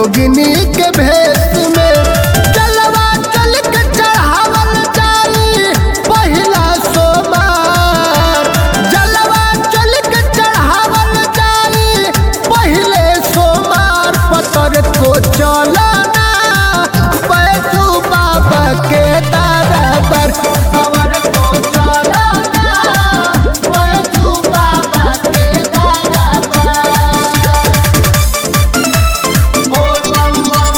जोगिनी के भेष में जलवा चल के चढ़ावल जाई पहिला सोमार जलवा चल के चढ़ावल जाई पहिले सोमार पतर को चलना बैठू बाबा के दरबार खबर को चलना बैठू बाबा के दरबार बोल बम बम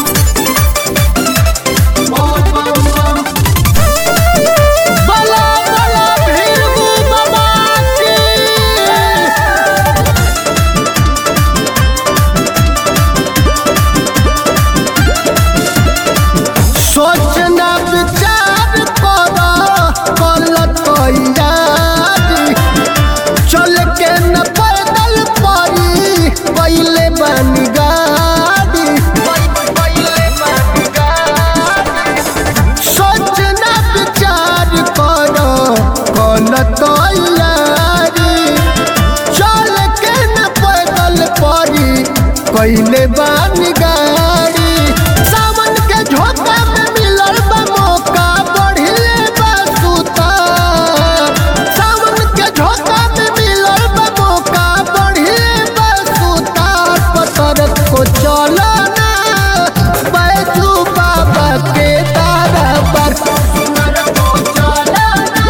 बोल बम बम बला बला भीरू बाबा की सोचना विचार करो कल तैयारी चल के न पैदल पड़ी पहले बन गाड़ी सोचना विचार करो कल तैयारी चल के न पैदल पड़ी पहले बन गाड़ी सावन के झोंका में मिलल बा मौका बढ़िले बा सुतार सावन के झोंका में मिलल बा मौका बढ़िले बा सुतार पतर को चलना बैठू बाबा के तारा पर सुनर को चलना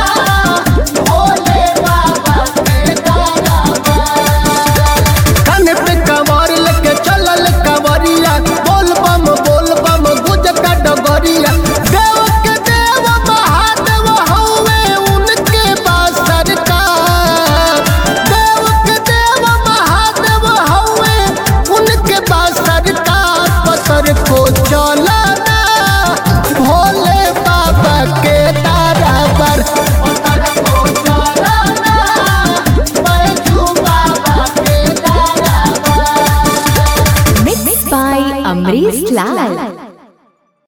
भोले बाबा के तारा पर कान पे कमर लेके चलल कवरिया बोल बम बोल बम गुज का डगरिया देव के देव महादेव हौवे उनके पास सरकार देव के देव महादेव हौवे उनके पास सरकार पतर को चलना भोले बाबा के तारा पर पतर को चलना बैठू बाबा के तारा पर Mixed by Amrish Lal.